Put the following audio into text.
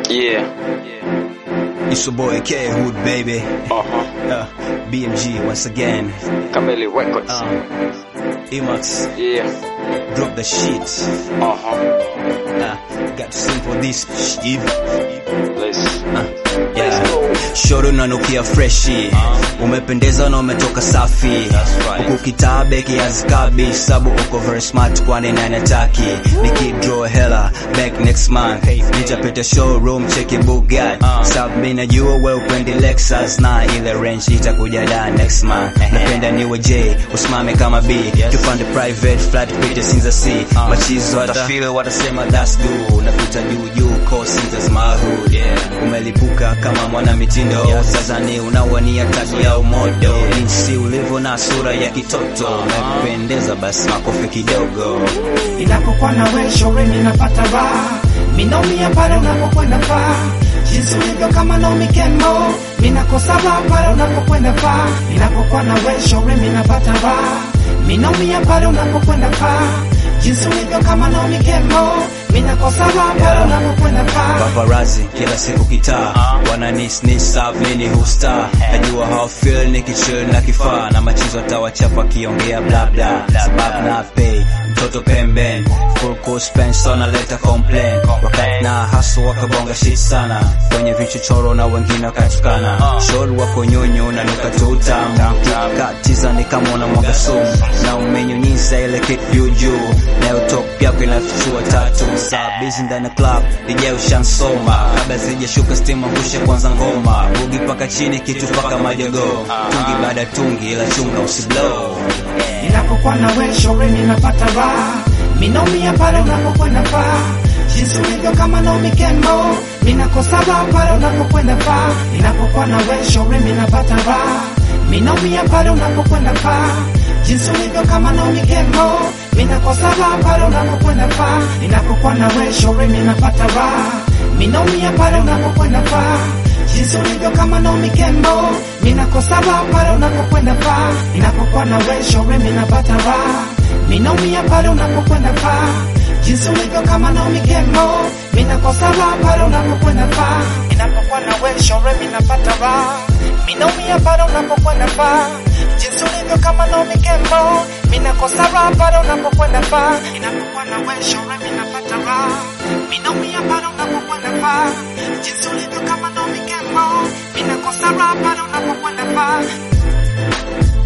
Yeah. It's your boy K Hood, baby. Uh-huh. Uh, BMG once again. Kameli Records. Uh, Emax, Yeah. drop the shit. Uh-huh. Uh, got to sing for this shit. Let's Uh, let's yeah. go. Shoro unanukia freshi umependeza na umetoka safi huku kitabe kiazikabi sabu uko very smart kwani nanataki nikidraw hela back next month nitapita showroom cheki Bugatti sab mi najua we upendi Lexus na ile range itakuja da next month napenda niwe J usimame kama B tupande private flat pita sinza C machizo watafeel watasema that's good napita juu juu cause that's my hood yeah. umelipuka kama mwana mitindo sasa ni unawania kati ya umodo jinsi ulivyo na sura ya kitoto umependeza basi makofi kidogo Ninapokuwa na wewe shauri ninapata raha, minaumia pale unapokwenda faa, jinsi ulivyo kama Naomi Campbell, minakosa raha pale unapokwenda faa. Ninapokuwa na wewe shauri ninapata raha, minaumia pale unapokwenda faa, jinsi ulivyo kama Naomi Campbell, minakosa raha pale unapokwenda faa. paparazi kila siku kitaa wananisnisa mini husta najua how feel nikichill na kifaa na machizo tawachapa kiongea bla bla sababu na pay mtoto pemben full course penso naleta complain wakati na hasu wakabonga shit sana kwenye vichochoro na wengine wakatukana shol wako nyonyo na nuka tutamu katiza ni kama unamwaga sumu na umenyunyiza ile kitu juu juu nayo top yako inafichua tatu saa busy ndani ya club DJ ushansoma kabla zijashuka stima husha kwanza ngoma bugi paka chini kitu paka majogo tungi baada ya tungi ila chunga usiblow Ninapokuwa na wewe shauri ninapata raha, minaumia pale unapokwenda faa, jinsi ulivyo kama Naomi Campbell, minakosa raha pale unapokwenda faa. Ninapokuwa na wewe shauri ninapata raha, minaumia pale unapokwenda faa, jinsi ulivyo kama Naomi Campbell, minakosa raha pale unapokwenda faa. Ninapokuwa na wewe shauri ninapata raha, minaumia pale unapokwenda faa jinsi ulivyo kama Naomi Campbell, minakosa raha pale unapokwenda faa. Ninapokuwa na wewe shauri minapata raha, minaumia pale unapokwenda faa. Jinsi ulivyo kama Naomi Campbell, minakosa raha pale unapokwenda faa. Ninapokuwa na wewe shauri minapata raha, minaumia pale unapokwenda faa. Jinsi ulivyo kama Naomi Campbell, minakosa raha pale unapokwenda faa. Ninapokuwa na wewe shauri minapata raha, minaumia pale unapokwenda faa. Jinsi ulivyo kama Naomi Campbell, minakosa raha pale unapokwenda faa.